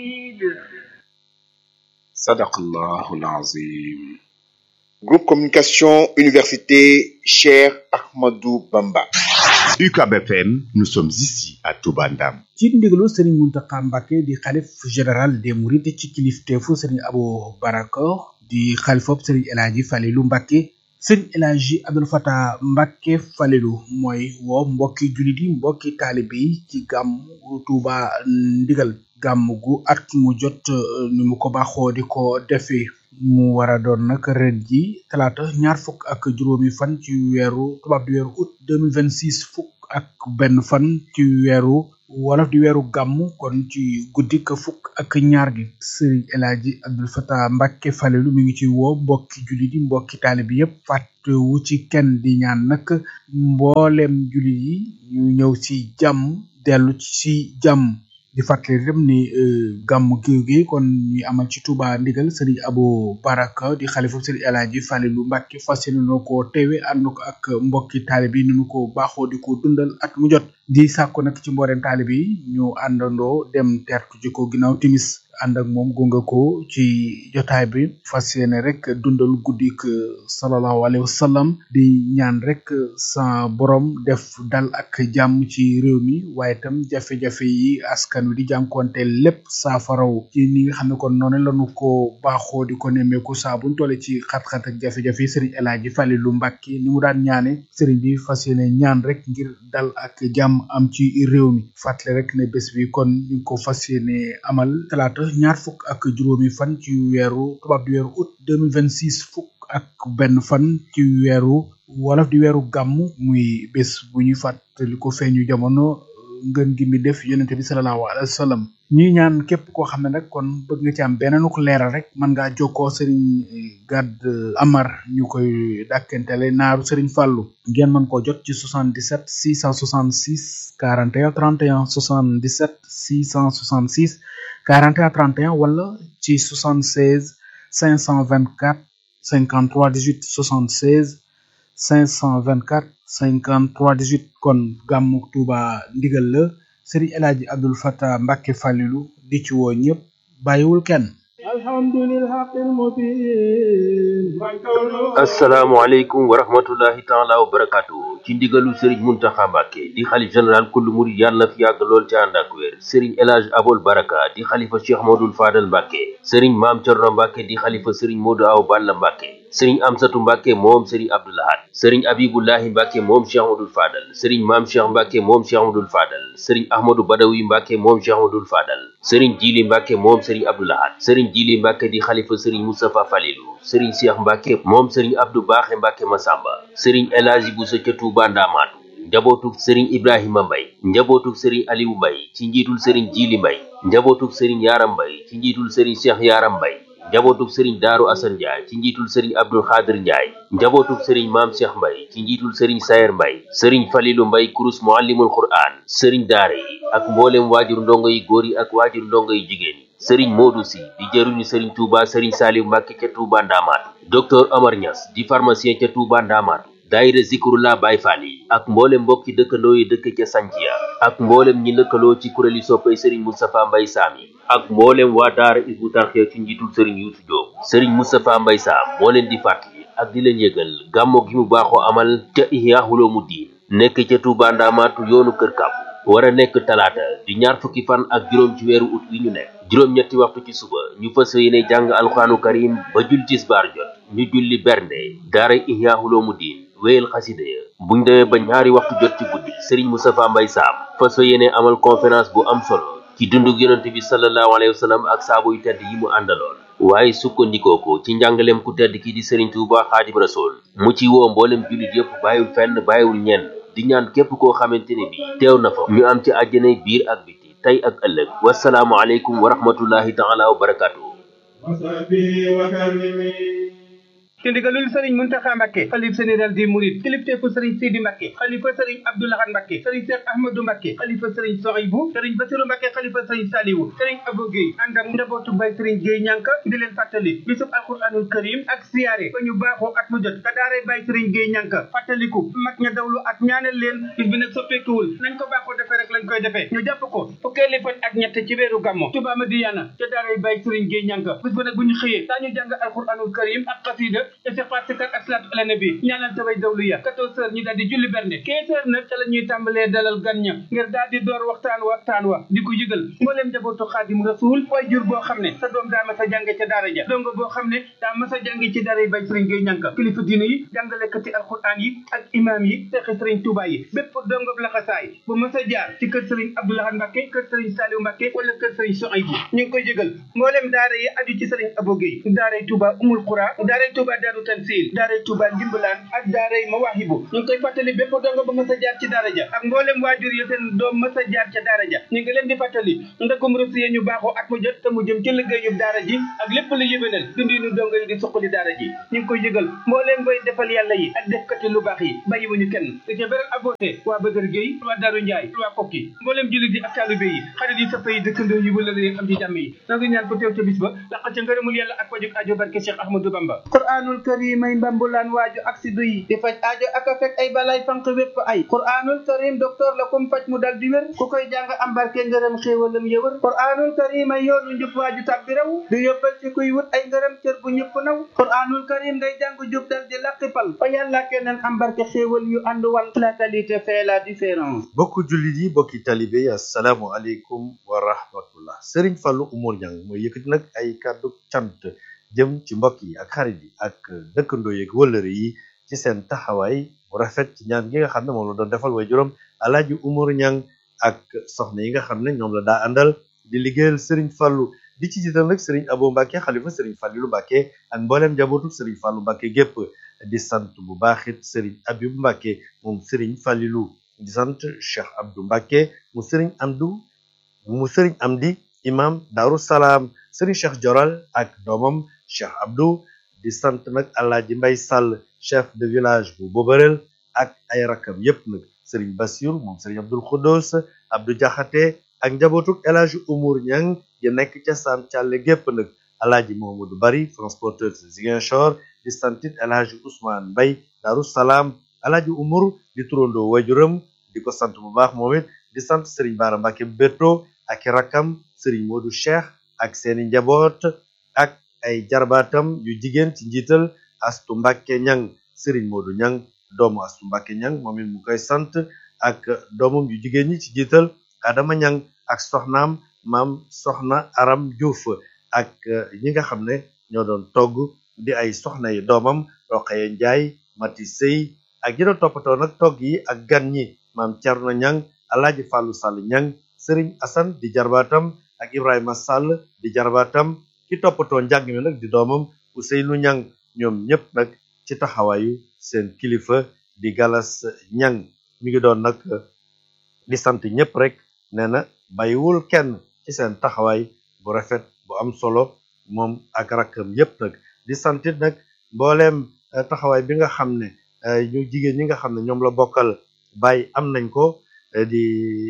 sadaqallahul azim Groupe Communication Université Cheikh Ahmadou Bamba. UCAB FM nous sommes ici à Touba Ndam ci ndigalu sëriñ Muntaxa Mbàkke di xalif général des mourides ci kilifteefu sëriñ Abo Baraka di xalifop sëriñ El Hadji Falilu Mbàkke sëriñ El Hadji Abdul Fatah Mbàkke Falilu mooy woo mbokki jullit yi mbokki taalibe yi ci gàmm Tuuba ndigal gàmm gu at mu jot ni mu ko baaxoo di ko defee mu war a doon nag ren ji talaata ñaar fukk ak juróomi fan ci weeru tubaab di weeru août deux mille vingt six fukk ak benn fan ci weeru wolof di weeru gàmm kon ci guddi ka fukk ak ñaar gi sëriñ El Hadji Abdul Fatah Mbàkke Falilu mi ngi ci woo mbokki jullit yi mbokki taalibe yépp fàttewu ci kenn di ñaan nag mboolem jullit yi ñu ñëw ci jàmm dellu ci jàmm di fàttali rek ni gàmmu géew gi kon ñuy amal ci Touba ndigal sëriñ Abo Baraka di xalifa sëriñ El Hadji Falilu Mbàkke fas yéene noo ko teewe ànd ko ak mbokki taalib yi ni ñu ko baaxoo di ko dundal at mu jot di sàkku nag ci mbooleem taalib yi ñu àndandoo dem tertu ji ko ginnaaw timis ànd ak moom gunga ko ci jotaay bi fas yéene rek dundal guddik sallallahu alayhi wa sallam di ñaan rek sa borom def dal ak jàmm ci réew mi waaye itam jafe-jafe yi askan wi di jànkoonte lépp saafaraw ci ni nga xam ne kon noonu lañu ko baaxoo di ko nemmeeku saa buñ tolle ci xat-xat ak jafe-jafe yi sëriñ El Hadji Falilu Mbàkke ni mu daan ñaane sëriñ bi fas yéene ñaan rek ngir dal ak jàmm am ci réew mi fàttali rek ne bés bi kon ñu ngi ko fas yéene amal talaata ñaar fukk ak juróomi fan ci weeru tubaab di weeru août deux mille vingt six fukk ak benn fan ci weeru wolof di weeru gàmm muy bés bu ñuy fàttali ko feeñu jamono ngën gi mi def yonente bi sallallahu alayhi wa sallam ñuy ñaan képp koo xam ne nag kon bëgg nga ci am beneen ko leeral rek mën ngaa jokkoo sëriñ Gad Amar ñu koy dàkkentele naaru sëriñ Fàllu ngeen mën koo jot ci 77 666 41 31 77 666 41 31 wala ci 76 524 53 18 76 524 53 18 kon gàmmu Tuuba ndigal la Sëriñ El Hadji Abdul Fatah Mbàkke Falilu di ci woo ñëpp bàyyiwul kenn asalaamaaleykum wa rahmatullahi taala wa barakaatu ci ndigalu sëriñ Muntaxa Mbàkke di xalif général kullu murid yàlla na fi yàgg lool ci ànd ak wér sëriñ El Hadji Abol Baraka di xalifa Cheikh Modul Fadal Mbàkke sëriñ Maam Cerno Mbàkke di xalifa sëriñ Modu Aw Balla Mbàkke sëriñ Amsatu Mbàkke moom sëriñ Abdoulahat sëriñ Abibullahi Mbàkke moom Cheikh Modul Fadal sëriñ Maam Cheikh Mbàkke moom Cheikh Modul Fadal sëriñ Ahmadu Badawi Mbàkke moom Cheikh Modul Fadal sëriñ Jili Mbàkke moom sëriñ Abdoulahat sëriñ Jili Mbàkke di xalifa sëriñ Moustapha Falilu sëriñ Cheikh Mbàkke moom sëriñ Abdou Baaxe Mbàkke Masamba sëriñ El Hadji Bousso ca Tuuba Ndaamaatu njabootuk sëriñ Ibrahima Mbay njabootuk sëriñ Aliou Mbay ci njiitul sëriñ Jili Mbay njabootuk sëriñ Yaaram Mbay ci njiitul sëriñ Cheikh Yaaram Mbay njabootuk sëriñ Daaru Asan Njaay ci njiitul sëriñ Abdul Xaadir Njaay njabootuk sëriñ Maam Cheikh Mbay ci njiitul sëriñ Sayer Mbay sëriñ Falilu Mbay kurus muallimul Qur'aan sëriñ daara yi ak mboolem waajur ndongo yi góor yi ak waajur ndongo yi jigéen yi sëriñ Modou Si di jëruñu sëriñ Touba sëriñ Saliou Mbàkke ca Touba Ndaamaatu docteur Omar Niass di pharmacien ca Touba Ndaamaatu daayira Zikrullah Baay Faal yi ak mboolem mbokki dëkkandoo yi dëkk ca Santhia ak mboolem ñi lëkkaloo ci kuréeli soppay sëriñ Moustapha Mbay Saam yi ak mboolem waa daara Hizbut Tarqiyyah ci njiitul sëriñ Youssou Diop sëriñ Moustapha Mbay Saam moo leen di fàttali ak di leen yëgal gàmmo gi mu baaxoo amal ca Ihya Ulumuddin nekk ca Touba Ndaamaatu yoonu Kër Kàbbu war a nekk talaata di ñaar fukki fan ak juróom ci weeru ut wi ñu nekk juróom-ñetti waxtu ci suba ñu fas yéene jàng alxuraanu karim ba jul tisbaar jot ñu julli bernde daara Ihya Ulumuddin wéyal xasida ya buñ demee ba ñaari waxtu jot ci guddi sëriñ Moustapha Mbay Saam fas yéene amal conférence bu am solo ci dundug yonent bi sallallahu alayhi wa sallam ak saabu yu tedd yi mu àndaloon waaye sukkandikoo ko ci njàngaleem ku tedd ki di sëriñ Tuuba Xaadim Rasool mu ci woo mboolem jullit yépp bàyyiwul fenn bàyyiwul ñenn di ñaan képp koo xamante ne bi teew na fa ñu am ci àjjanay biir ak biti tey ak ëllëg wasalaamu aleykum wa rahmatullahi taala wa barakaatu ci ndigalul sëriñ Muntaxa Mbàkke xalif général des mourides kilifteefu sëriñ Sidi Mbàkke xalifa sëriñ Abdou Lahad Mbàkke sëriñ Cheikh Ahmadou Mbàkke xalifa sëriñ Sohaybu sëriñ Basiru Mbàkke xalifa sëriñ Saliwu sëriñ Abou Guèye ànd ak njabootu bay sëriñ Guèye ñànka di leen fàttali bisub alquranul karim ak siyaare ba ñu baaxoo at mu jot ka daaray bay sëriñ Guèye ñànka fàttaliku mag ña dawlu ak ñaanal leen bis bi nag soppeekuwul nañ ko baaxoo defee rek lañ koy defee ñu jàpp ko fukkeeli fan ak ñett ci weeru gàmmo Tuubaa Madiyana ca daaray bay sëriñ Guèye ñànka bis ba nag bu ñu xëyee daañu jàng alquranul karim ak xasida istixfaar sikar ak salaatu ala nabi ñaanal tabay dawlu ya 14 heures ñu daal di julli bernde 15 heures nag ca la ñuy tàmbalee dalal gan ña ngir daal di door waxtaan waxtaan wa di ko yëgal mbooleem njabootu xaadim rasul way jur boo xam ne sa doom daa mas a jànge ca daara ja dongo boo xam ne daa mas a jànge ci daara yi bay sëriñ Gueye ñànka kilifa diine yi jàngalekati alquran yi ak imam yi seexi sëriñ Touba yi bépp dongo laxasaay bu mas a jaar ci kër sëriñ Abdou Lahad Mbacke kër sëriñ Saliou Mbacke wala kër sëriñ Sohaybu ñu ngi koy yëgal mbooleem daara yi aju ci sëriñ Abo Gueye daaray Touba Umul Qura daaray Touba Daaru Tansil daaray Touba Ndimbalaan ak daaray Mawaahibu ñu ngi koy fàttali bépp dongo ba mas a jaar ci daara ja ak mbooleem waajur yi seen doom mas a jaar ca daara ja ñu ngi leen di fàttali ndakum rësiye ñu baaxoo at mu jot te mu jëm ci liggéeyub daara ji ak lépp lu yëbénal dundinu dongo yi di suqali daara ji ñu ngi koy yëgal mbooleem bay defal yàlla yi ak defkati lu baax yi bàyyiwuñu kenn di ca beral aboote waa Bëgër Gueye waa Daaru Njaay waa Kokki mbooleem jullit yi ak taalibe yi xarit yi soppa yi dëkkandoo yi wala yi am ci jàmm yi noo ngi ñaan ko teew ca bis ba laq ca ngërëmul yàlla ak wajuk aajo barke Cheikh Ahmadou Bamba qur'anul karim ay mbambulaan waaju ak si duyi di faj aajo ak a fekk ay balay fanq wépp ay qur'anul karim docteur la kum faj mu dal di wér ku koy jàng am barke ngërëm xéewalam yëwër qur'anul karim ay yoonu njub waaju tàbbi raw di yóbbal ci kuy wut ay ngërëm cër bu ñëpp naw qur'anul karim ngay jàng jub dal di laqipal fa yàlla keneen am barke xéewal yu ànd wal la qualité fait la différence bokku jullit yi bokki talibe yi asalaamu aleykum wa rahmatullah sëriñ Fallou Oumar Niang mooy yëkkati nag ay kàddu cant jëm ci mbokk yi ak xarit yi ak dëkkandoo yeeg wëllëre yi ci seen taxawaay bu rafet ci ñaan gi nga xam ne moom la doon defal way juróom alaaji Oumar Niang ak soxna yi nga xam ne ñoom la daa àndal di liggéeyal sëriñ Fallou di ci jiital nag sëriñ Abo Mbacke xalifa sëriñ Fallilu Mbacke ak mbooleem njabootu sëriñ Fallou Mbacke gépp di sant bu baaxit sëriñ Abibu Mbacke moom sëriñ Fallilu di sant Cheikh Abdou Mbacke mu sëriñ Amdu mu sëriñ Amdi imam Daaru Salaam sëriñ Cheikh Joral ak doomam Cheikh Abdou di sant nag Alaaji Mbay Sall chef de village bu Bobarel ak ay rakam yépp nag sëriñ Bassirou moom sëriñ Abdul Khodos Abdou Jaxate ak njabootuk El Hadji Oumar Niang yi nekk ca Sam Thialé gépp nag Alaaji Mohamadou Bari transporteur de Ziguinchor di santit El Hadji Ousmane Mbay Daaru Salaam Alaaji Oumar di turandoo wajuram di ko sant bu baax moom it di sant sëriñ Baara Mbacke Beto ak i rakkam sëriñ Modou Cheikh ak seeni njaboot ak ay jarbaatam yu jigéen ci njiital Astu Mbacke Niang sëriñ Modou Niang doomu Astu Mbacke Niang moom it mu koy sant ak doomam yu jigéen ñi ci njiital Adama Niang ak soxnaam maam soxna Aram Diouf ak ñi nga xam ne ñoo doon togg di ay soxna yi doomam Roqaye Njaay Mati Sey ak ñi doon toppatoo nag togg yi ak gan ñi maam Thierno Niang Alaaji Fàllu Sall Niang Sëriñ Asan di jarbaatam ak Ibrahima Sall di jarbaatam ki toppatoo njàng mi nag di doomam Ousseynou Niang ñoom ñëpp nag ci taxawaayu seen kilifa di Galas Niang mi ngi doon nag di sant ñëpp rek nee na bàyyiwul kenn ci seen taxawaay bu rafet bu am solo moom ak rakkam yëpp nag di santit nag mbooleem taxawaay bi nga xam ne ñu jigéen ñi nga xam ne ñoom la bokkal bàyyi am nañ ko di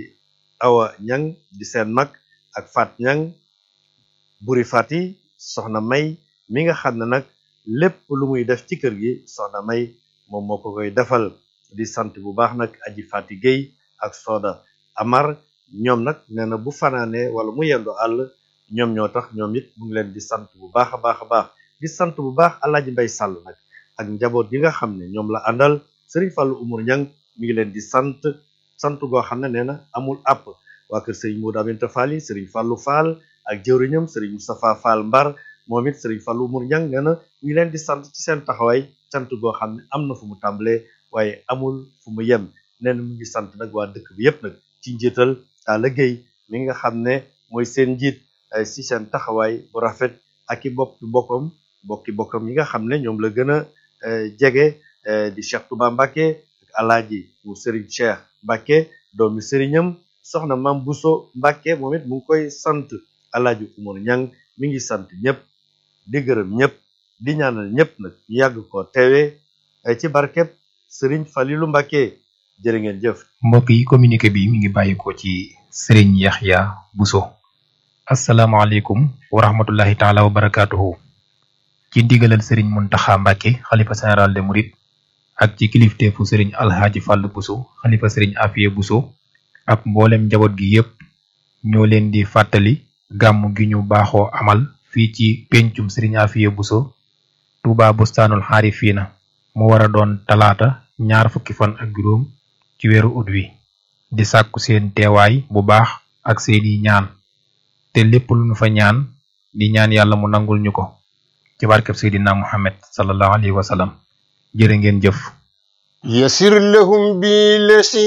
awa ñang di seen mag ak fat ñang buri fati soxna may mi nga xam ne nag lépp lu muy def ci kër gi soxna may moom moo ko koy defal di sant bu baax nag aji fati Guèye ak sooda amar ñoom nag nee na bu fanaane wala mu yendu àll ñoom ñoo tax ñoom it mu ngi leen di sant bu baax a baax a baax di sant bu baax alaaji mbay sàll nag ak njaboot yi nga xam ne ñoom la àndal sëriñ Fallou Oumar Niang mi ngi leen di sant sant goo xam ne nee na amul àpp waa kër sëriñ Modou Aminta Fall yi sëriñ Fallou Fall ak jëwriñam sëriñ Moustapha Fall Mbar moom it sëriñ Fallou Oumar Niang nee na mi ngi leen di sant ci seen taxawaay sant goo xam ne am na fu mu tàmbalee waaye amul fu mu yem nee na mu ngi sant nag waa dëkk bi yépp nag ci njiital Talla Gueye mi nga xam ne mooy seen njiit si seen taxawaay bu rafet ak i bokki bokkam bokki bokkam yi nga xam ne ñoom la gën a jege di Cheikh Touba Mbacke ak alaaji mu Serigne Cheikh Mbacke doomi sëriñam soxna Mam Bousso Mbacke moom it mu ngi koy sant alaaji Oumar Niang mi ngi sant ñëpp di gërëm ñëpp di ñaanal ñëpp nag ñu yàgg ko teewee ci barkeb sëriñ Falilu Mbàkke jërë ngeen jëf mbokk yi communiqué bi mi ngi bàyyikoo ci sëriñ Yaxya Buso asalaamaaleykum wa rahmatullahi taala wa barakaatuhu ci ndigalal sëriñ Muntaxa Mbàkke xalifa général de Mouride ak ci kilifteefu sëriñ Alxaaji Fàll Buso xalifa sëriñ Afiye Buso ak mboolem njaboot gi yépp ñoo leen di fàttali gàmm gi ñu baaxoo amal fii ci pencum sëriñ Afiye Buso Tuuba Bustaanul Xaarifiina mu war a doon talaata ñaar fukki fan ak juróom ci weeru ut wi di sàkku seen teewaay bu baax ak seeni ñaan te lépp lu ñu fa ñaan di ñaan yàlla mu nangul ñu ko ci barkeb seydina muhammad sallallahu alayhi wa sallam jërë ngeen jëf يسر لهم بالذي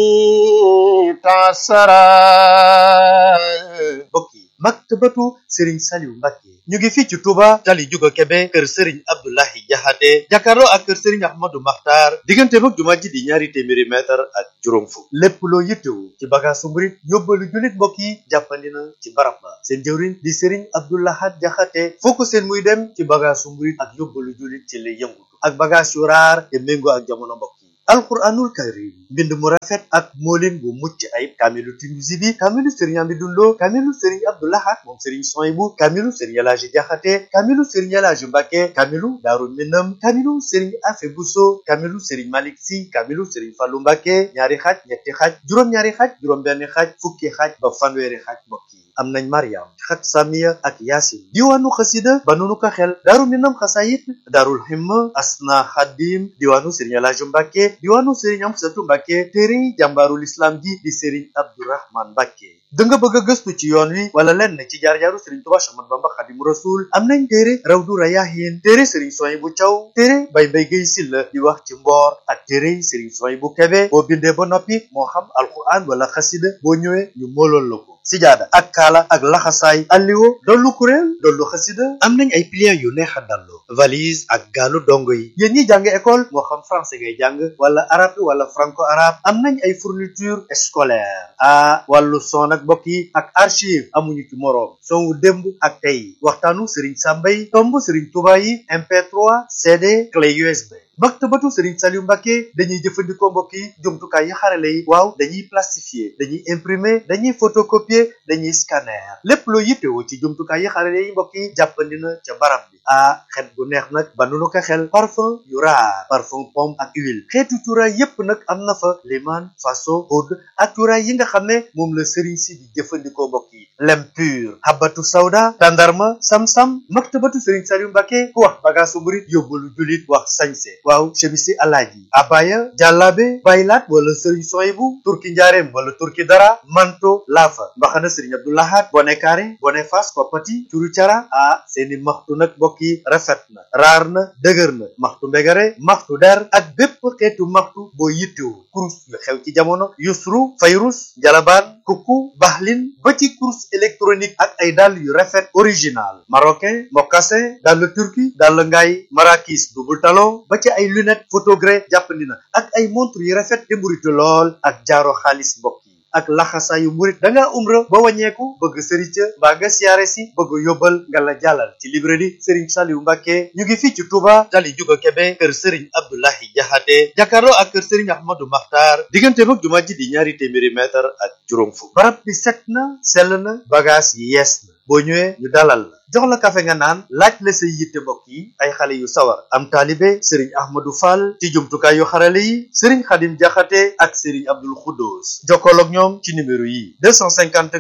تعسرا mbokk yi maktabatu sëriñ Saliou Mbàkke ñu ngi fii ci Touba tali Juga Kebe kër sëriñ Abdoulahi Jaxate jàkkaarloo ak kër sëriñ Ahmadou Maxtaar diggante mag jumaa ji di ñaari téeméeri mètre ak juróom fukk lépp loo yittewu ci bagaasu murit yóbbalu jullit mbokk yi jàppandi na ci barab ba seen jëwriñ di sëriñ Abdoulahat Jaxate foo ko seen muy dem ci bagaasu murit ak yóbbalu jullit ci lay yëngutu ak bagaas yu raar te méngoo ak jamono mbokk yi alquranul karim mbind mu rafet ak moolin bu mucc ayib kaamilu Tinuusi bi kaamilu sëriñ Amidou Lo kaamilu sëriñ Abdoulahat moom sëriñ Soyibu kaamilu sëriñ Elaaji Jaxate kaamilu sëriñ Elaaji Mbàkke kaamilu Daaru Minam kaamilu sëriñ Afe Buso kaamilu sëriñ Malik Si kaamilu sëriñ Fallu Mbàkke ñaari xaaj ñetti xaaj juróom-ñaari xaaj juróom-benn xaaj fukki xaaj ba fanweeri xaaj mbokk yi am nañ Mariam xat Samiya ak Yaasin diwaanu xasida ba nunu ko xel Daaru Minam xasayit Daarul Himma Asna Xadim diwaanu sëriñ Elaaji Mbàkke diwaanu sëriñ Amsatu Mbàkke téere jàmbaarul islam ji di sëriñ Abdourahman Mbàkke da nga bëgg a gëstu ci yoon wi wala lenn ci jaar-jaaru sëriñ Tuubaa Séex Ahmadu Bamba Xaadimu Rasuul am nañ téere Rawdu Rayaahiin téere sëriñ Suwaybu Caw téere Bay Mbay Gay Silla di wax ci mboor ak téere sëriñ Suwaybu Kebe boo bindee ba noppi moo xam alquran wala xasida boo ñëwee ñu moolool la ko sijaada ak kaala ak laxasaay alliwo dollu kuréel dollu xasida am nañ ay pliants yu neex a dallu valise ak gaalu dongo yi yéen ñi jàng école moo xam français ngay jàng wala arabe wala franco arabe am nañ ay fourniture scolaire ah wàllu son ak mbokk yi ak archive amuñu ci moroom son wu démb ak tey waxtaanu Serigne Samba yi tomb Serigne Touba yi MP3 CD clé USB maktabatu Serigne Saliou Mbacke dañuy jëfandikoo mbokk yi jumtukaay yi xarale yi waaw dañuy plastifier dañuy imprimer dañuy photocopier dañuy scanner lépp loo yittewoo ci jumtukaay yi xarale yi mbokk yi jàppandi na ca barab bi ah xet bu neex nag ba nu ko xel parfum yu raar parfum pomme ak huile xeetu cuuraay yépp nag am na fa liman faso oud ak cuuraay yi nga xam ne moom la Serigne si di jëfandikoo mbokk yi lem pur habatu sawda tandarma sam-sam maktabatu Serigne Saliou Mbacke ku wax bagaasu murit yóbbalu julit wax sañse waaw chemisi alaaji abaya jàllaabe baylaat wala sëriñ soyibu turki njaareem wala turki dara manto laafa mbaxana sëriñ abdoulahat bone kaare bone fas koppati curu cara ah seeni maxtu nag mbokk yi rafet na raar na dëgër na maxtu mbegare maxtu der ak bépp xeetu maxtu boo yittewu kurus yu xew ci jamono yusru fayrus jalabaan kukku baxlin ba ci kurus électronique ak ay dàll yu rafet original marocain mocassin dàll turki dàll ngaay marakis double talon ba ci ay lunette photogré jàppandi na ak ay montre yu rafet te mburitu lool ak jaaro xaalis mbokk yi ak laxasaayu murit da ngaa umra ba wàññeeku bëgg sëriñ ca mbaa nga siyaare si bëgg yóbbal nga la jàllal ci librairie Serigne Saliou Mbacke ñu ngi fii ci Touba tali juga Kebe kër Serigne Abdoulahi Jaxate jàkkaarloo ak kër Serigne Ahmadou Makhtar diggante mag jumaa ji di ñaari téeméeri mètre ak juróom fukk barab bi set na sell na bagage yi yees na boo ñëwee ñu dalal la jox la kafe nga naan laaj la say yitte mbokk yi ay xale yu sawar am taalibe sëriñ ahmadou fall ci jumtukaay yu xarale yi sëriñ xadim jaxate ak sëriñ abdul xuddoos jokkool ak ñoom ci numéro yi 254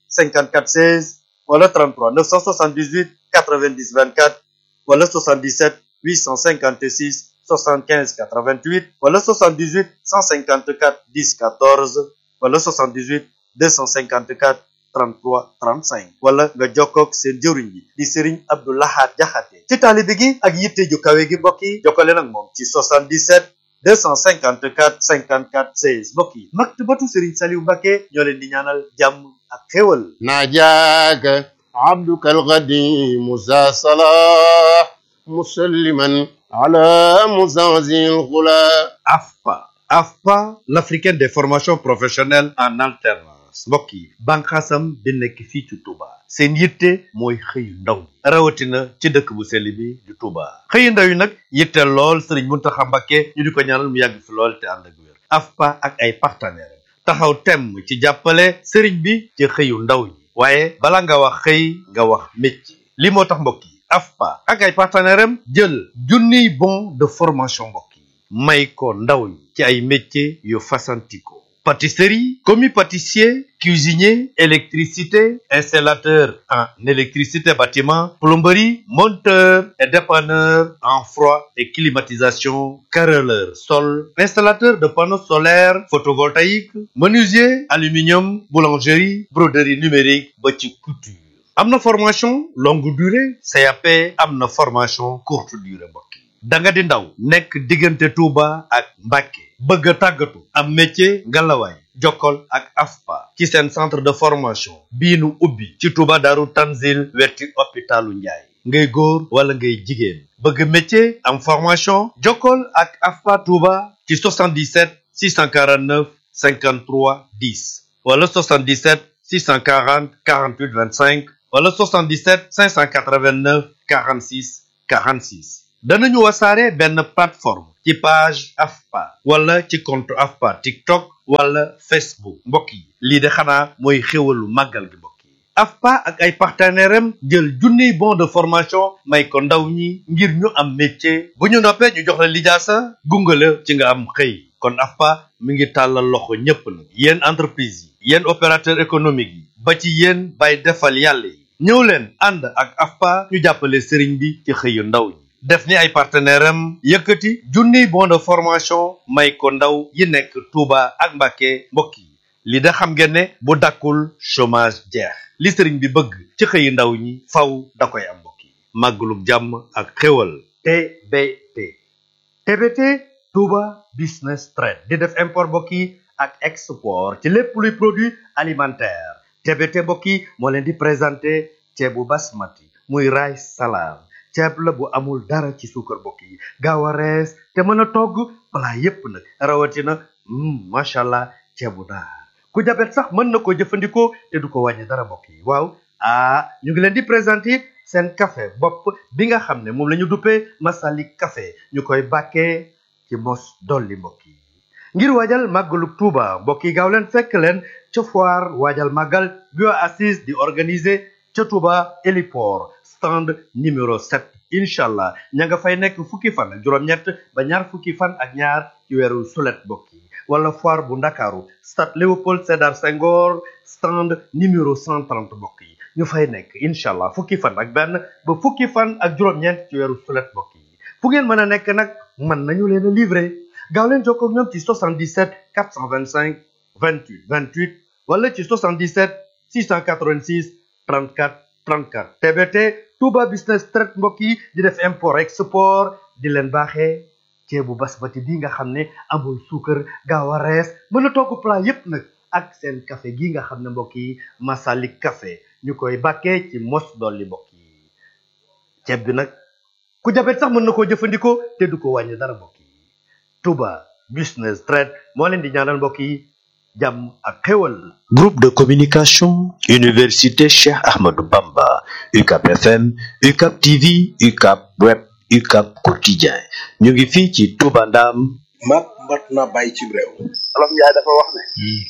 54 16 wala 33 978 90 24 wala 77 856 75 88 wala 78 154 10 14 wala 78 254 33 35 wala nga jokkoog seen jëwriñ bi di Serigne Abdou Lahad Jaxate ci taalibe gi ak yitte ju kawe gi mbokk yi jokkale nag moom ci 77 254 54 16 mbokk yi maktabatu Serigne Saliou Mbacke ñoo leen di ñaanal jàmm ak xéwal ناجاك عبدك القديم ذا صلاح مسلما على مزازي الغلا AFPA AFPA l'africaine des formations professionnelles en alternance finance mbokk yi bànqaasam bi nekk fii ci Touba seen yitte mooy xëyu ndaw ñi rawatina ci dëkk bu sell bi di Touba xëyu ndaw yi nag yitte lool Serigne Mountakha Mbacké ñu di ko ñaanal mu yàgg fi lool te ànd ak wér AFPA ak ay partenaires taxaw temm ci jàppale Serigne bi ci xëyu ndaw ñi waaye bala nga wax xëy nga wax métier li moo tax mbokk yi AFPA ak ay partenaires am jël junniy bon de formation mbokk yi may ko ndaw ñi ci ay métiers yu fasantikoo pâtisserie commis pâtissier cuisinier électricité installateur en électricité bâtiment plomberie monteur et dépanneur en froid et climatisation carreleur sol installateur de panneaux solaires photovoltaïques menuisier aluminium boulangerie broderie numérique ba ci couture am na formation longue durée CAP am na formation courte durée mbokk yi da nga di ndaw nekk diggante Touba ak Mbacké bëgg a tàggatu am métier ngalawaay jokkol ak AFPA ci seen centre de formation bii nu ubbi ci Touba Daaru Tanzil wetti hôpitalu Njaay ngay góor wala ngay jigéen bëgg métier am formation jokkol ak AFPA Touba ci 77 649 53 10 wala 77 640 48 25 wala 77 589 46 46 danañu wasaare benn plateforme ci page AFPA wala ci compte AFPA TikTok wala Facebook mbokk yi lii de xanaa mooy xéwalu màggal gi mbokk yi AFPA ak ay partenaires am jël junniy bon de formation may ko ndaw ñi ngir ñu am métier bu ñu noppee ñu jox la lijaasa gungale ci nga am xëy kon AFPA mi ngi tàllal loxo ñépp nag yéen entreprise yi yéen opérateur économique yi ba ci yéen bay defal yàlla yi ñëw leen ànd ak AFPA ñu jàppale sëriñ bi ci xëyu ndaw ñi def ni ay partenaire am yëkkati junniy bon de formation may ko ndaw yi nekk Touba ak Mbacké mbokk yi li da xam ngeen ne bu dakkul chômage jeex li sëriñ bi bëgg ci xëyi ndaw ñi faw da koy am mbokk yi màggalug jàmm ak xéwal TBT TBT Touba Business Trade di def import mbokk yi ak export ci lépp luy produit alimentaire TBT mbokk yi moo leen di présenté ceebu basmati muy rice salade ceeb la bu amul dara ci suukar mbokk yi gaaw a rees te mën a togg plat yépp nag rawatina macha allah ceebu naar ku jabet sax mën na ko jëfandikoo te du ko wàññi dara mbokk yi waaw ah ñu ngi leen di présenter seen café bopp bi nga xam ne moom la ñu duppee Masalik café ñu koy bàkkee ci mos dolli mbokk yi ngir waajal màggalu Tuuba mbokk yi gaaw leen fekk leen ca foire waajal màggal bio assise di organiser ca Tuuba héliport stand numéro 7 incha allah ña nga fay nekk fukki fan ak juróom-ñett ba ñaar fukki fan ak ñaar ci weeru sulet mbokk yi wala foire bu ndakaaru stade Léopold Sédar Senghor stand numéro 130 mbokk yi ñu fay nekk incha allah fukki fan ak benn ba fukki fan ak juróom-ñeent ci weeru sulet mbokk yi fu ngeen mën a nekk nag mën nañu leen a livrer gaaw leen jokkoo ak ñoom ci 77 425 28 28 wala ci 77 686 34 34 TBT Touba Business Trade mbokk yi di def import export di leen baaxee ceebu basmati bi nga xam ne amul suukar gaaw a rees mën a togg plat yépp nag ak seen café gi nga xam ne mbokk yi Masalik café ñu koy bàkkee ci mos dolli mbokk yi ceeb bi nag ku jabet sax mën na koo jëfandikoo te du ko wàññi dara mbokk yi Touba Business Trade moo leen di ñaanal mbokk yi jàmm ak xéwal Groupe de communication Université Cheikh Ahmadou Bamba UCAP FM UCAP TV UCAP Web UCAP Quotidien ñu ngi fii ci Touba Ndam mat mat na bàyyi ci réew olof njaay dafa wax ne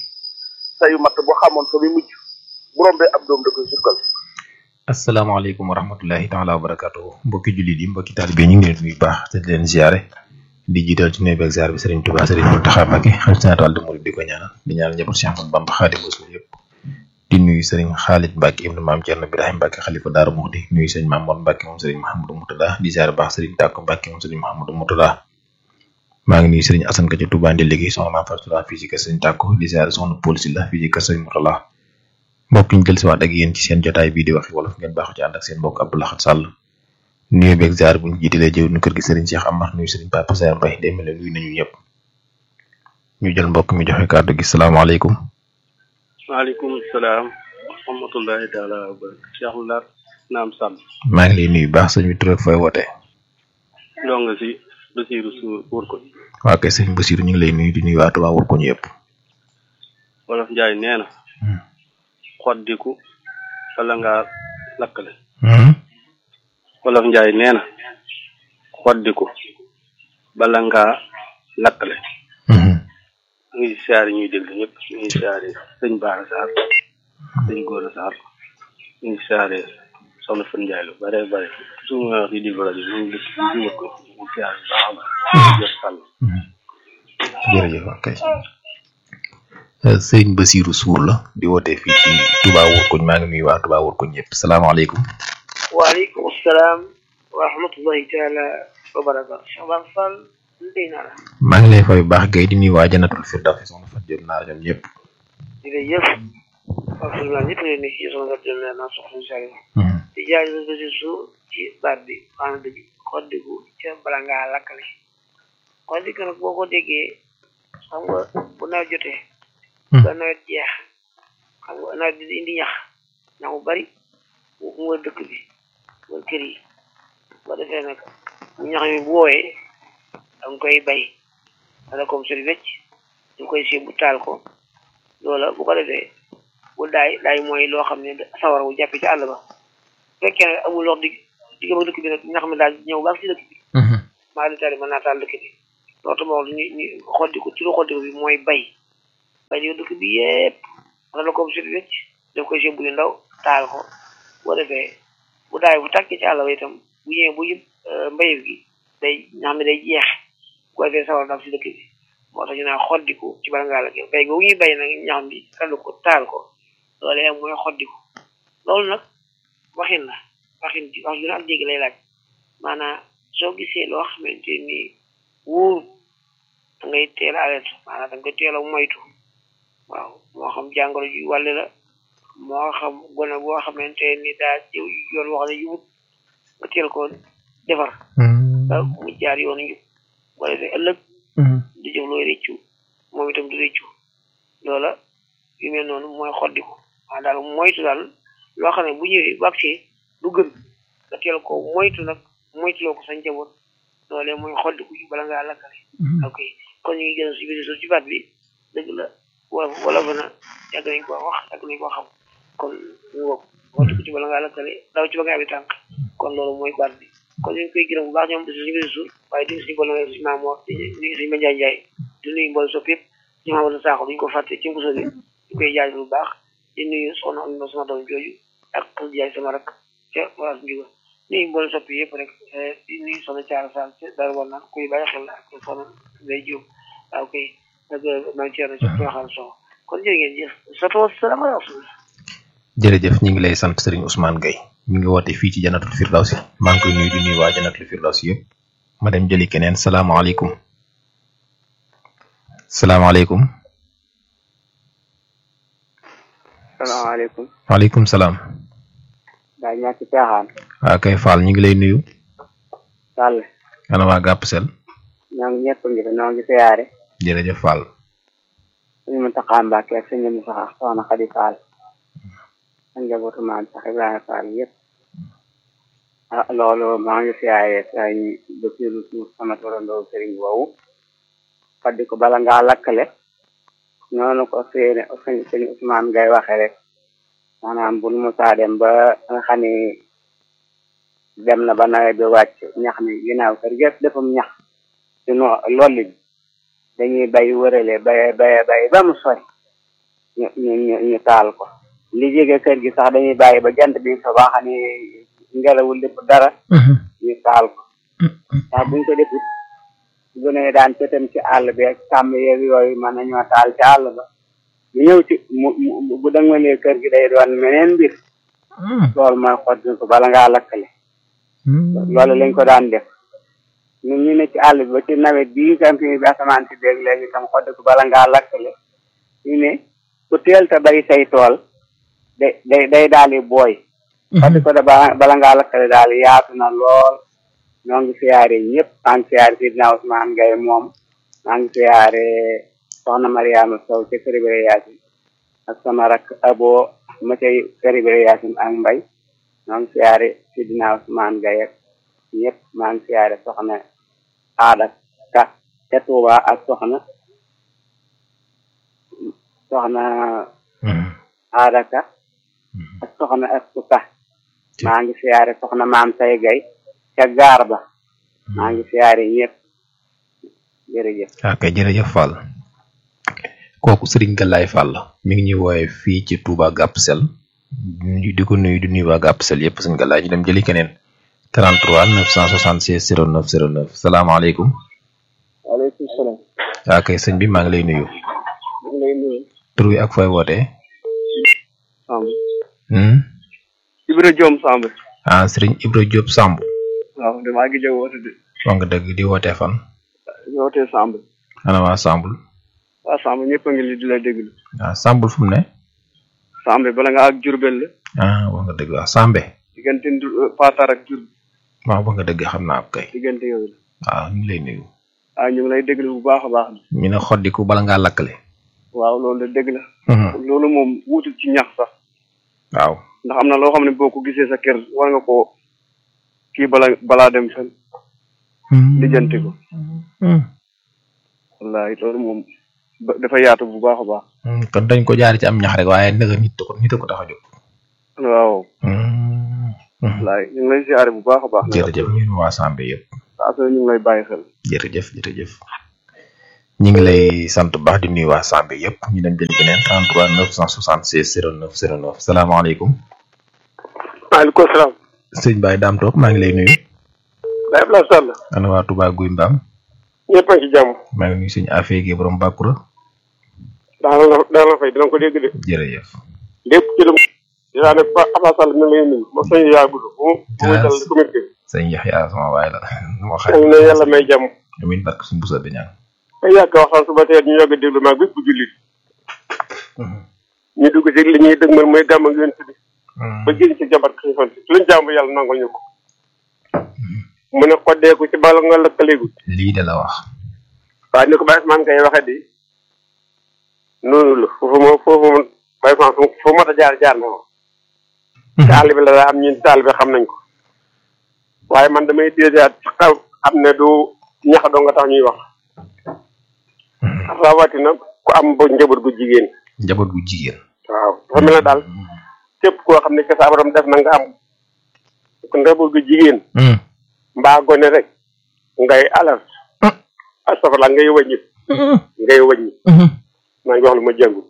sayu matt boo xamoon fa muy mujj bu rombee ab doom da koy sukkal asalaamaaleykum wa rahmatullahi taala wa barakatuh mbokki jullit yi mbokki taalibe yi ñu ngi leen nuyu baax te di leen ziare di jiital ci nuyu beeg ziar bi Serigne Touba Serigne Mountakha Mbacké xam si naataal de murid di ko ñaanal di ñaanal njaboot Cheikh Ahmadou Bamba Xaadimu Rasuul yëpp di nuyu Serigne Khalid Mbacké ibnu maam Thierno Birahim Mbacké xalifa Daaru Muxti nuyu Serigne Mamour Mbacké moom Serigne Mahamadou Moutada di ziare baax Serigne Tàkko Mbacké moom Serigne Mahamadou Moutada maa ngi nuyu Serigne Assane Ka ci Touba ndi liggéey soxna maam Fatou fii ci kër Serigne Tàkko di ziare soxna Paul Sylla fii ci kër Serigne Moutala mbokk ñu jël si waat ak yéen ci seen jotaay bii di waxi wolof ngeen baaxu ci ànd ak seen mbokk Abdou Lahad Sall nuyu beeg ziar bu ñu jiitalee jëw nu kër gi Serigne Cheikh Amar nuyu Serigne Papa Saer Mbaye day mel ne nuyu nañu ñëpp ñu jël mbokk mi joxe kàddu gi salaamaaleykum. waaleykum salaam wa rahmatullahi taala wa barakatuh Cheikh Lar naam Sall. maa ngi lay nuyu baax sëñ bi tur ak fooy wootee. ñoo nga si Basiirou su wër ko. waa kay sëñ Basiirou ñu ngi lay nuyu di nuyu waa Touba wër ko ñu yëpp. wolof Njaay nee na. xoddiku bala ngaa lakkale wolof njaay nee na xoddiku bala ngaa lakkale ñu ngi siyaare ñuy déglu ñëpp ñu ngi siyaare sëñ Baara Sarr sëñ Góora Sarr ñu ngi siyaare soxna Fan Njaay lu bare bare su ma wax di di rajo ñu ngi dëkk ci jiwat ko ñu ngi siyaare bu baax a baax jëf sàll jërëjëf kay sëriñ Basiru Suur la di woote fii ci Touba Wurkuñ maa ngi nuyu waa Touba Wurkuñ ñëpp salaamaaleykum waaleykum salaam wa rahmatullahi taala wa barakatu Cheikh Bamba Fall ndey naa la maa ngi lay fay bu baax gay di nuyu waa Janatul Firdawsi soxna Fat jël naa ñoom ñëpp jërëjëf alhamdulilah ñëpp leen ni ci soxna Fat jël naa soxna Saliou di jaay sa Basiru Suur ci baat bi xaana dëgg xoddiku ca bala ngaa lakkale xoddiku nag boo ko déggee xam nga bu nawet jotee ba nawet jeex xam nga nawet bi di indi ñax ñax bu bari mu wër dëkk bi wër kër yi ba defee nag ñax mi bu woowee da nga koy bay wala comme sori wecc ñu koy si bu taal ko loola bu ko defee bu daay daay mooy loo xam ne sawar bu jàppee ci àll ba fekkee ne amul lox di diggam ak dëkk bi nag ñax mi daal ñëw ba ak si dëkk bi maa di tari mën naa taal dëkk bi loolu tam wax ñu ñu xoddiku ci lu xoddiku bi mooy bay bay di dëkk bi yépp wala comme sori wecc daf koy si bu ndaw taal ko boo defee bu daay bu tàkkee ci àll ba itam bu ñëwee bu yëpp mbayeef gi day ñax mi day jeex bu ko defee sawar daf si dëkk bi moo tax ñu naan xoddiku ci bala ngaa la bay googu ñuy bay nag ñax mi randu ko taal ko loolee mooy xoddiku loolu nag waxin la waxin ci wax ju ne ak dégg lay laaj maanaam soo gisee loo xamante ni wóor da ngay teel a alerte maanaam da nga koy teel a moytu waaw moo xam jàngoro ju wàlle la moo xam gone boo xamante ni daa jëw yoon wax ne yubut nga teel ko defar ba mu jaar yoonu njub boo defee ëllëg du jëf looy réccu moom itam du réccu loola yu mel noonu mooy xoddiku waa daal moytu daal loo xam ne bu ñëwee bu agsee du gën nga teel ko moytu nag moytuloo ko sa njaboot loolee mooy xoddiku ci bala ngaa lakkale ok kon ñu ngi gën a si biir ci baat bi dëgg la wala wala fa na yàgg nañ koo wax yàgg nañ koo xam kon ñu wokk xoddiku ci bala ngaa lakkale daw ci ba nga abi tànk kon loolu mooy baat bi kon ñu ngi koy gërëm bu baax ñoom si biir suuf waaye di si boole si maamoor di nuyu si Mandiaye Ndiaye di nuyu mbool sopp yëpp ñu xamal saako duñ ko fàtte ci nguso bi ñu koy jaaj bu baax di nuyu soxna am na sama doom jooju ak xas jaay sama rak ca waas njuga nuyu mbool sopp yëpp rek di nuyu soxna Caara Sall ca dara war naan kuy bàyyi xel ak soxna Ndey Jóob waaw koy nag maa ngi ceerno ci waxal soo kon jërë ngeen jëf soto salaamaaleykum jërëjëf ñu ngi lay sant Serigne Ousmane Gueye mi ngi woote fii ci Janatul Firdawsi maa ngi koy nuyu di nuyu waa Janatul Firdawsi yëpp ma dem jëli keneen salaamaaleykum salaamaaleykum salaamaaleykum waaleykum salaam daa ñàkk caaxaan waa kay Fall ñu ngi lay nuyu Sall ana waa gàpp sel ñoo ngi ñëpp ngi fi ñoo ngi siyaare jërëjëf Fall suñu Muntaxa Mbàkke ak suñu Musaa soxna Xadi Fall ak njabootu maam sax Ibrahima Fall yëpp ah loolu maa ngi siyaare sañ Basiru Suur sama torandoo sëriñ woowu faddi ko bala ngaa lakkale noonu ko seene sëñ sëñ Ousmane ngay waxe rek maanaam bu nu musaa dem ba nga xam ni dem na ba nawet bi wàcc ñax mi ginnaaw kër yëpp defum ñax ci no lolli bi dañuy bay wërale bay bay bay ba mu sori ñu ñu ñu taal ko li jege kër gi sax dañuy bàyyi ba jant bi fa ba xam ni ngelawul lépp dara ñu taal ko ndax buñ ko defut bu ne daan tëtam ci àll bi ak sàmm yeeg yooyu mën nañoo taal ci àll ba bu ñëw ci mu mu bu dëngalee kër gi day doon meneen mbir loolu mooy xott ko bala ngaa lakkale loolu lañ ko daan def ñun ñu ne ci àll bi ba ci nawet bii camping bi asamaan si beeg léegi tam xodd ko bala ngaa lakkale ñu ne ku teel te bay say tool day day day daal di booy xodd ko da bala ngaa lakkale daal yaatu na lool ñoo ngi siyaare ñëpp maa ngi siyaare Sidna Ousmane Gaye moom maa ngi siyaare soxna Mariama Sow ca Kër Ibra Yaasin ak sama rak abo ma cay Kër Ibra Yaasin ak mbay ñoo ngi siyaare Sidna Ousmane Gaye ñëpp maa ngi siyaare soxna aada ka ca Tuuba ak soxna soxna aadaka ak soxna Astu Ka maa ngi siyaare soxna maam say gay ca gaar ba maa ngi siyaare ñëpp jërëjëf ok jërëjëf Fall kooku Serigne Galaye Fall mi ngi ñuy wooye fii ci Touba Gap Sel ñu di ko nuyu di nuyu waa Gap Sel yëpp Serigne Galaye ñu dem jëli keneen 33 976 09 09 salaamaaleykum waaleykum salaam. ok sëñ bi maa ngi lay nuyu ñu ngi lay nuyu. tur wi ak fooy wootee Samb. hmm? Ibra Diom Samb. ah Serigne Ibra Diop Samb waaw damaa ngi jóg woote de. wax nga dëgg di wootee fan wootee Samb. ana waa Samb waa Samb ñëpp a ngi li di la déglu. ah Samb fu mu ne Samb bala nga ak Jurbel la. ah wax nga dëgg waaw Sambe diggante Ndu- Paatar ak Jur waaw wax nga dëgg xam naa ko kay diggante yooyu la. waaw ñu ngi lay nuyu ah ñu ngi lay déglu bu baax a baax. ñu ne xoddiku bala ngaa lakkale waaw loolu de dégg la. Mhm. loolu moom wuutul ci ñax sax. waaw ndax am na loo xam ne boo ko gisee sa kër war nga koo kii bala balaa dem fen lijjanti ko. wallahi loolu moom ba- dafa yaatu bu baax a baax. Hmm, kon dañ ko jaar ci am ñax rek waaye naka nit ko nit a ko tax a jóg waaw. wallahi ñu ngi lay siyaare bu baax a baax. jërëjëf ñun waa Sambe yëpp saa su ne ñu ngi lay bàyyi xel. jërëjëf jërëjëf ñu ngi lay sant bu baax di nuyu waa Sambe yëpp ñu dem jëli keneen 33 976 09 09 salaamaaleykum maaleykum salaam. sëñ Baye Dame Top maa ngi lay nuyu Baye Abdoulaye Sall. ana waa Touba Guy Mbaam ñëpp a ngi ci jàmm. maa ngi nuyu sëñ Afé gi borom Bakura daana la daana la fay dina ko dégg de. jërëjëf lépp ci lu mu. dinaa ne Pa Abdoulaye Sall mi ngi lay nuyu. moom sëñ yaa gudd. bu mu bu mu dal comité. sëñ Yaxya sama waay la moo yal na yàlla may jàmm. amiin barke suñu busa bi ñaan te yàgg waxtaan suba teel ñu yàgg a déglu maag bépp jullit. ñu dugg ci li ñuy dëgmal mooy gàmm ak yonent bi. ba génn ci jabar xifan si luñ jàmm yàlla nangul ñu ko. mu ne xoddeeku ci bala nga lëkkaleegu. lii de la wax waaye ni ko Baye Ousmane kay waxee di noonu la foofu moom foofu moom Baye Ousmane fu fu mat a jaar jaar na moom. taalibe la daa am ñun taalibe xam nañ ko. waaye man damay déedéet xaw xam ne du ñax doo nga tax ñuy wax. rawatina ku am ba njaboot gu jigéen. njaboot gu jigéen waaw dafa mel ne daal képp koo xam ne que sa borom def na nga am njaboot gu jigéen. mbaa gone rek ngay alerte. astafurlah ngay wàññi. ngay wàññi. maa ngi wax lu ma jàngul.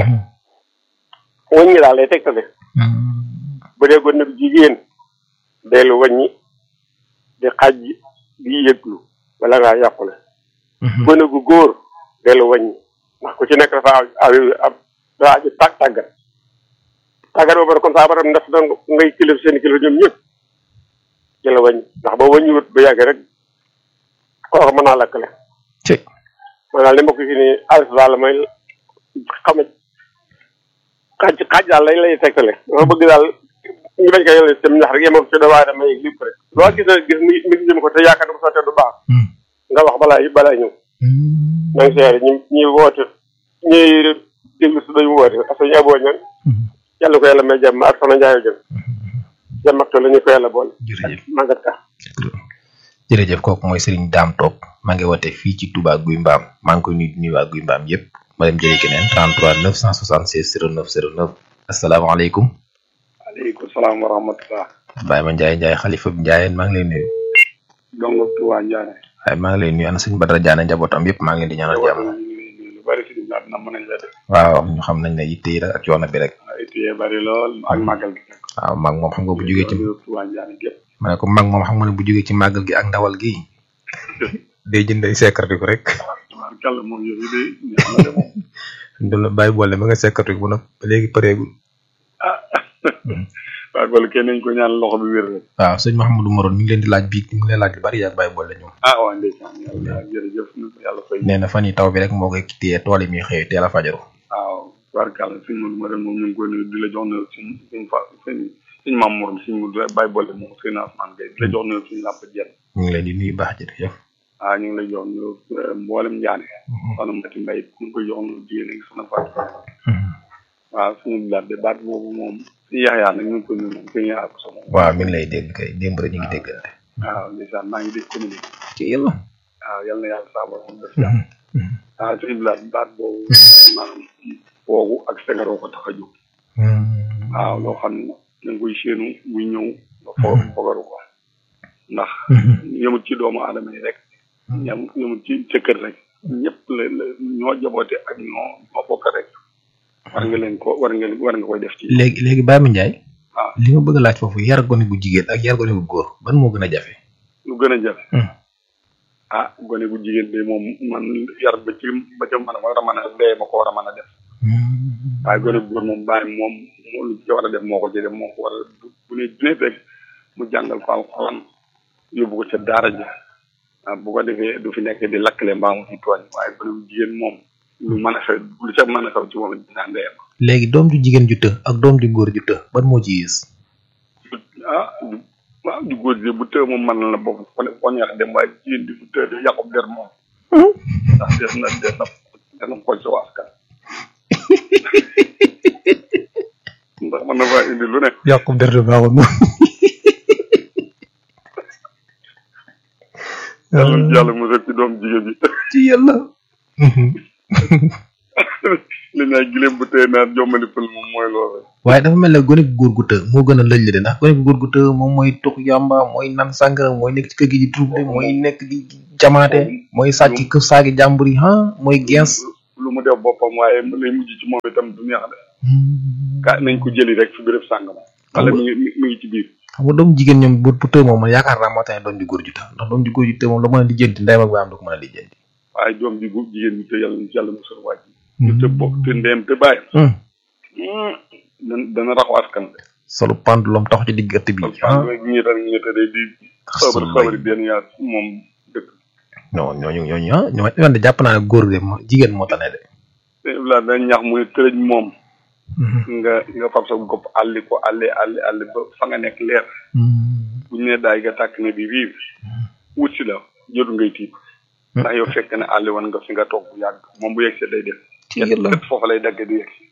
wàññi daal lay tegtale. bu dee gone gu jigéen dellu wàññi di xaj di yëglu wala ngaa yàqule. gone gu góor dellu wàññi ndax ku ci nekk dafa aw aw dafa aju tàgg tàggat tàggat boobu kon saa baram def na ngay kilif seen kilif ñoom ñëpp ci la wàññi ndax boo wàññiwut ba yàgg rek kooku mën naa lakkale. man daal li ma ko fi nii alis daal may xam xaaj xaaj daal lay lay tegtale dama bëgg daal ñu bañ ko yore seen ñax rek yemal ci doomu aadama yi lépp rek loo gis na gis mi mi ngi jëm ko te yaakaar ne bu sottee du baax nga wax balaa balaa ñëw maa ngi siyaare ñi ñi woote ñi déglu si dañu woote parce que ñu aboo ñan yàlla ko yàlla may jàmm ak soxna Ndiaye jëm jàmm ak la ñu ko yàlla boole màggat ka jërëjëf kooku mooy Serigne Dame Top maa ngi woote fii ci Touba Guy Mbaam maa ngi koy nuyu di nuyu waa Guy Mbaam yëpp ma dem jëli keneen 33 976 09 09 asalaamaaleykum aleykum salaam wa rahmatullah Baye ma Ndiaye Ndiaye xalifa bi Ndiaye maa ngi lay nuyu dongo Touba Ndiané waaye maa ngi lay nuyu ana sëñ Badara Diané njabootam yëpp maa ngi leen di ñaanal jàmm lu bari si ñaar na mën nañ la def waaw ñu xam nañ ne yitte yi rek ak coono bi rek ay téye bari lool ak màggal gi nag waaw mag moom xam nga bu jógee ci Touba Ndiané gépp ma ne ko mag moom xam nga ne bu jógee ci màggal gi ak ndawal gi day jënd ay sekkartiku rek kàlla moom yëf yi day neex na de moom du la bàyyi boole ma nga sekkartiku bu nag ba léegi pareegul waaw loolu kenn nañ ko ñaan loxo bi wér rek waaw sëñ Mouhamadou Morone mi ngi leen di laaj bii mi ngi leen laaj lu bari yaa bàyyi boole ñoom ah waaw ndeysaan yàlla jërëjëf na ko yàlla fay nee na fan yi taw bi rek moo koy téye tool yi muy xëy teel a fajaru waaw barkàlla sëñ Modou Morone moom ñu ngi koy nuyu di la jox ne suñ suñ fa suñ suñ maam morom suñ mu bàyyi boole moom sëñ Asmaan Gay di la jox ne suñ làmp jenn ñu ngi leen di nuyu baax jërëjëf waaw ñu ngi lay jox ne mboolem njaane soxna Mati Mbay ñu ngi koy jox ne jigéen ak soxna Fatou waaw suñu bilaat de baat boobu moom suñu yaxyaa nag ñu ngi koy nuyu moom suñu yaxyaa ko sama waaw mi ngi lay dégg kay démb rek ñu ngi déggante waaw ndeysaan maa ngi dégg communiqué ci yàlla waaw yal na yàlla saabal moom def jàmm waaw suñu bilaat baat boobu maanaam foogu ak sengaroo ko tax a jóg waaw loo xam ne da nga koy séenu muy ñëw nga fo fogaru ko ndax yëmut ci doomu aadama yi rek ñam yëmut ci ca kër rek ñëpp la la ñoo jaboote ak ñoo ñoo bokk rek war nga leen ko war nga war nga koy def ci léegi léegi Baye Mandiaye waaw li ma bëgg a laaj foofu yar gone gu jigéen ak yar gone gu góor ban moo gën a jafe lu gën a jafe ah gone gu jigéen de moom man yar ba ci ba ca mën a war a mën a ndee ma ko war a mën a def waaye gone gu góor moom bàyyi moom moo lu ci war a def moo ko ci def moo ko war a bu bu ne bu ne fekk mu jàngal ko alxuraan yóbbu ko ca daara ja ah bu ko defee du fi nekk di lakkale mbaa mu ci tooñ waaye gone gu jigéen moom lu mën a xew lu ca mën a xew ci moom dinaa ndeyam léegi doom ju jigéen ju të ak doom ju góor ju të ban moo ci yées ah du waaw du góor gi bu tëë moom mën na la bokk ko ko neex dem waaye jigéen di bu tëë di yàqub der moom ndax des na des na des na xool sa askan ndax mën na faa indi lu ne yàqub der de baaxul moom yàlla yàlla musal ci doom jigéen bi ci yàlla li naa gileem bu tëë naan jommali pël moom mooy loolu waaye dafa mel ne gone gu góor gu të moo gën a lëj de ndax gone gu góor gu të moom mooy tux yàmba mooy nan sàngara mooy nekk ci kër gi di trouble mooy nekk di jamaate mooy sàcc kër saagi jàmbur yi ah mooy gens lu mu def boppam waaye lay mujj ci moom itam du neex de ka nañ ko jëli rek fi béréb sàngama wala mi ngi mi ngi ci biir xam nga doom jigéen ñoom bu bu të moom man yaakaar naa moo tax doom ju góor ju të ndax doom ju góor ju të moom la mën a lijjanti ndeyam ak baayam du ko mën a lijjanti waaye doom ji gu jigéen bi te yàlla yàlla musal wàcc ñu te bokk te ndeem te bàyyam dana dana raxu askan de solu pendulum tax ci digg ëtt bi ah ñi tan ñi te day di xabar xabari benn yaa moom dëkk non ñooñu ñooñu ah ñoo man de jàpp naa ne góor de mo- jigéen moo tane de la dañ ñax muy tërëj moom nga nga fab sa gopp àlli ko àlli àlli àlli ba fa nga nekk leer bu ñu ne daay nga tàkk ne di riir wut si la jotu ngay tiit ndax yow fekk ne àlli woon nga fi nga toog bu yàgg moom bu yegg see day def ët foofa lay dagge du yegg si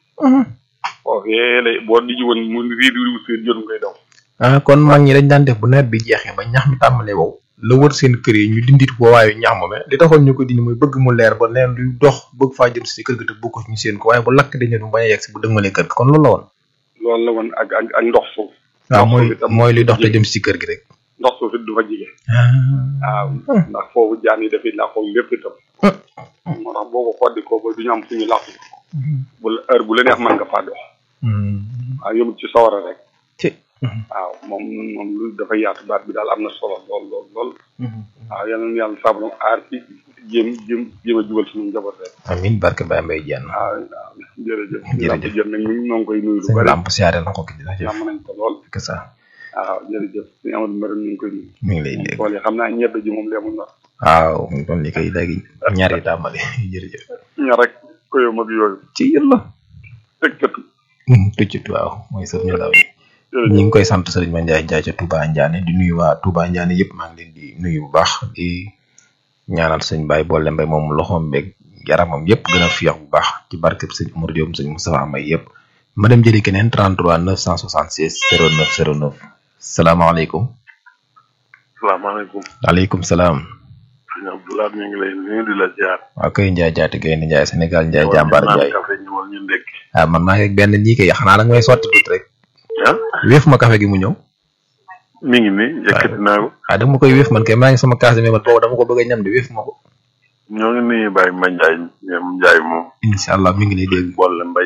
foofee lay boo di ji woon mu riir riir wut si jotu ngay daw ah kon mag ñi dañ daan def bu nawet bi jeexee ba ñax mi tàmbalee wow la wër seen kër yi ñu dindit woowaayu ñax moome li taxoon ñu ko dindi mooy bëgg mu leer ba leen luy dox bëgg faa jëm si kër ga te bokk ñu seen ko waaye bu lakk dañu du bañ a yegg si bu dëgmalee kër ga kon loolu la woon loolu la woon ak ak ak ndox suuf waaw mooy mooy luy dox te jëm si kër gi rek ndox suuf it du fa jige waaw ndax foofu jaan yi dafay làqoo lépp itam moo tax boo ko xoddi ko ba du ñu am fu ñu làqu bu la heure bu la neex mën nga faa dox waaw yëmut ci sawara rek waaw moom moom lu dafa yaatu baat bi daal am na solo lool lool lool waaw yal na yàlla sabram aar ci jéem jéem jéem a jubal suñu njaboot rek amin barke Baye Mbaye Diène waaw waaw jërëjëf Jërëjëf. jërëjëf nag ñu noo ngi koy nuyu lu sëñ bari Lamp siyaare na ko ki jërëjëf am nañ ko lool que ça waaw jërëjëf suñu amadou mbari ñu ngi koy nuyu mi ngi lay dégg xool yi xam naa ñebe ji moom leemu ñor waaw kon li koy léegi ñaar yi tàmbali jërëjëf ñor rek ko yow mag yooyu ci yàlla teg cëtu tuccut waaw mooy sëf ñu daw yi ñu ngi koy sant sëriñ Mandiaye Ndiaye ca Touba Ndiané di nuyu waa Touba Ndiané yëpp maa ngi leen di nuyu bu baax di ñaanal sëñ Baye boole mbay moom loxoom beeg yaramam yëpp gën a fiyax bu baax ci barkeb sëñ Omar Diop sëñ Moustapha Amay yëpp ma dem jëli keneen 33 976 09 09 salaamaaleykum salaamaaleykum waaleykum salaam sëñ Abdoulaye ñu ngi lay nuyu di la ziar. waa kay Ndiaye jaati gaynde Ndiaye Sénégal Ndiaye jàmbaar naan Ndiaye café ñëwal ñu ndekki. ah man maa ngi ak benn ñii kay xanaa da nga may sotti tuuti rek ah wéef ma café gi mu ñëw mi ngi nii yëkkati naa ko. ah da nga ma koy wéef man kay maa ngi sama kaas mais man boobu dama ko bëgg a ñam de wéef ma ko ñoo ngi nuyu Baye Ma Ndiaye ñoom Ndiaye moom. incha allah mi ngi lay dégg boole mbay.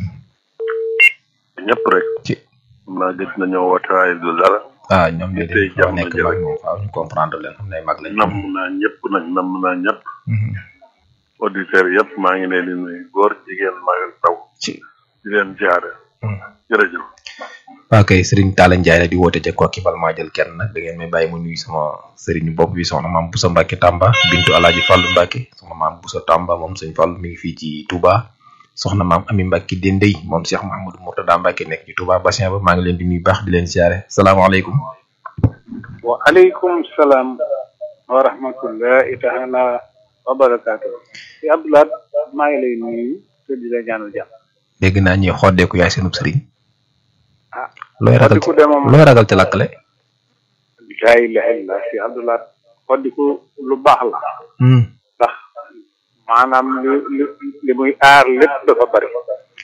ñëpp rek. ci naa gëj na ñoo woote waaye du dara. ah ñoom de tey dañu jàmm nekk na mag moom faaw ñu comprendre leen xam ne mag lañ namm naa ñëpp nag namm naa ñëpp. auditeurs yëpp maa ngi leen di nuyu góor jigéen mag ak taw. ci di leen ziare. jërëjëf. waa kay Serigne Talla Ndiaye la di woote ca Kokki bal maa jël kenn nag da ngeen may bàyyi mu nuyu sama Serigne bopp bi soxna maam Boussa Mbacke Tamba bintu Alaaji Fàllu Mbacke soxna maam Boussa Tamba moom sëñ Fàllu mi ngi fii ci Touba soxna maam Ami Mbacke Dendey moom Cheikh Mahamadou Mourtada Mbacke nekk ci Touba Bassin ba maa ngi leen di nuyu baax di leen siyaare salaamaaleykum wa aleykum salaam wa rahmatullahi taala wa barakaatu si Abdoulaye maa ngi lay nuyu te di la ñaanal jàmm dégg naa ñuy xoddeeku yaay seenub sëriñ ah looy ragal xoddiku de moom looy ragal ci lakkale laa ilaha illa si Abdoulaye xoddiku lu baax la ndax maanaam li li li muy aar lépp dafa bari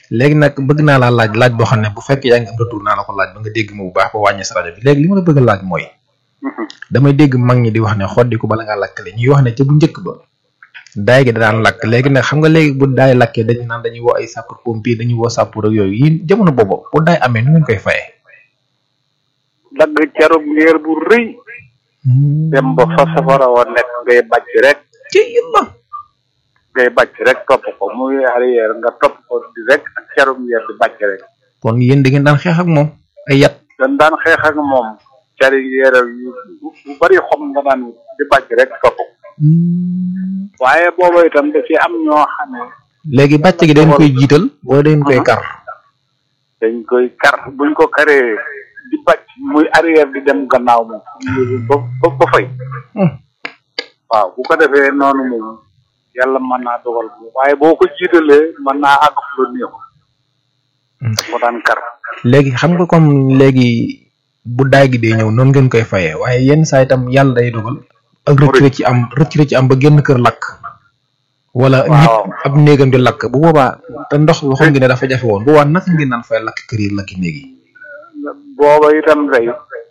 léegi nag bëgg naa laa laaj laaj boo xam ne bu fekkee yaa ngi am retour naa la ko laaj ba nga dégg ma bu baax ba wàññi sa rajo bi léegi li ma la bëgg a laaj mooy damay dégg mag ñi di wax ne xoddi ko bala ngaa lakkale ñuy wax ne ca bu njëkk ba daay gi da daan lakk léegi nag xam nga léegi bu daay lakkee dañu naan dañuy woo ay sapeur pompier dañuy woo sapeur ak yooyu yéen jamono boobu bu daay amee nu ngeen koy fayee dagg carub ngéer bu rëy dem ba fa safara wa nekk ngay bàcc rek ci yëmma ngay bàcc rek topp ko muy arrière nga topp ko di rek ak carub ngéer di bàcc rek kon yéen da ngeen daan xeex ak moom ay yat dañ daan xeex ak moom cari ngéer yu bu bari xom nga daan di bàcc rek topp ko waaye booba itam da ci am ñoo xam ne léegi bàcc gi dañ koy jiital wala dañ koy kar dañ koy kar buñ ko karee di bàcc muy arrière di dem gannaaw moom ba ba ba fay waaw bu ko defee noonu moom yàlla mën naa dogal moom waaye boo ko jiitalee mën naa àgg fu la néew ko daan kar léegi xam nga comme léegi bu daay gi dee ñëw noonu ngeen koy fayee waaye yenn saa itam yàlla day dogal ak rëcc rëcc am rëcc rëcc am ba génn kër lakk wala nit ab néegam di lakk bu boobaa te ndox waxoon ngi ne dafa jafe woon bu boobaa naka ngeen naan fay lakk kër yi lakki néeg yi booba itam day